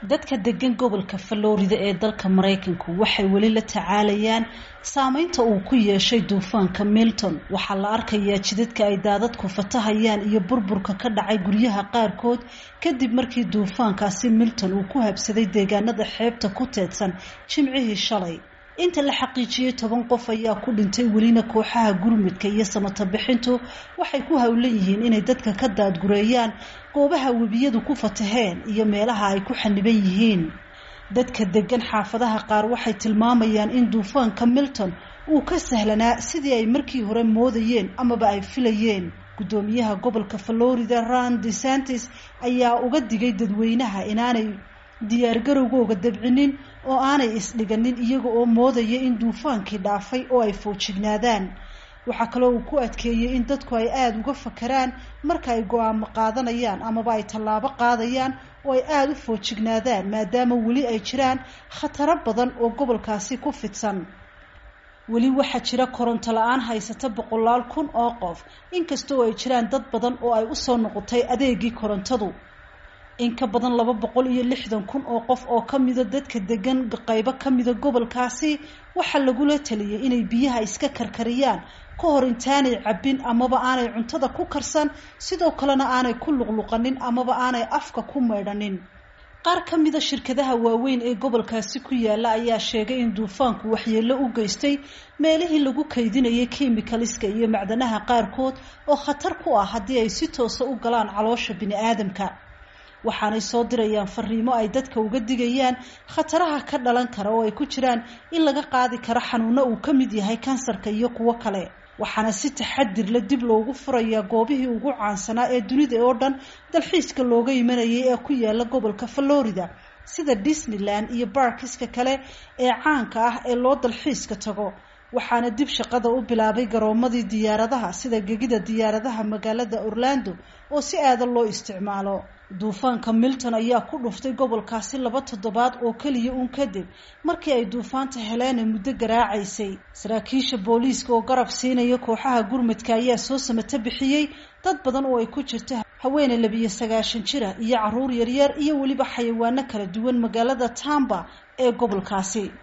dadka degan gobolka Florida ee dalka Mareykanku waxay weli la tacaalayaan saameynta uu ku yeeshay duufaanka Milton waxaa la arkayaa jidadka ay daadadku fatahayaan iyo burburka ka dhacay guryaha qaarkood kadib markii duufaankaasi Milton uu ku habsaday deegaanada xeebta ku teedsan jimcihii shalay inta la xaqiijiyey toban qof ayaa ku dhintay welina kooxaha gurmudka iyo samata bixintu waxay ku howlan yihiin inay dadka ka daadgureeyaan goobaha webiyadu ku fataheen iyo meelaha ay ku xaniban yihiin dadka degan xaafadaha qaar waxay tilmaamayaan in duufaanka milton uu ka sahlanaa sidii ay markii hore moodayeen amaba ay filayeen guddoomiyaha gobolka florida ron desantis ayaa uga digay dadweynaha inaanay diyaargarowgooga dabcinin oo aanay isdhiganin iyaga oo moodaya in duufaankii dhaafay oo ay foojignaadaan waxaa kaloo uu ku adkeeyey in dadku ay aada uga fakaraan marka ay go-aamo qaadanayaan amaba ay tallaabo qaadayaan oo ay aada u foojignaadaan maadaama weli ay jiraan khataro badan oo gobolkaasi ku fidsan weli waxaa jira koronto la-aan haysata boqolaal kun oo qof inkastoo ay jiraan dad badan oo ay usoo noqotay adeegii korontadu in ka badan laba boqol iyo lixdan kun oo qof oo kamida dadka degan qaybo kamida gobolkaasi waxaa lagula taliyay inay biyaha iska karkariyaan ka hor intaanay cabbin amaba aanay cuntada ku karsan sidoo kalena aanay ku luqluqanin amaba aanay afka ku maydhanin qaar ka mida shirkadaha waaweyn ee gobolkaasi ku yaala ayaa sheegay in duufaanku waxyeello u geystay meelihii lagu kaydinayay kimikaliska iyo macdanaha qaarkood oo khatar ku ah haddii ay si toosa u galaan caloosha bini aadamka waxaanay soo dirayaan fariimo ay dadka uga digayaan khataraha ka dhalan kara oo ay ku jiraan in laga qaadi karo xanuuno uu ka mid yahay kansarka iyo kuwo kale waxaana si taxadir la dib loogu furayaa goobihii ugu caansanaa ee dunida oo dhan dalxiiska looga imanayay ee ku yaala gobolka florida sida disneyland iyo barkiska kale ee caanka ah ee loo dalxiiska tago waxaana dib shaqada u bilaabay garoomadii diyaaradaha sida gegida diyaaradaha magaalada orlando oo si aada loo isticmaalo duufaanka milton ayaa ku dhuftay gobolkaasi laba toddobaad oo keliya uun kadib markii ay duufaanta heleena muddo garaacaysay saraakiisha booliiska oo garab siinaya kooxaha gurmadka ayaa soo samata bixiyey dad badan oo ay ku jirto haweeney labiyo sagaashan jira iyo caruur yaryar iyo weliba xayawaano kala duwan magaalada tamba ee gobolkaasi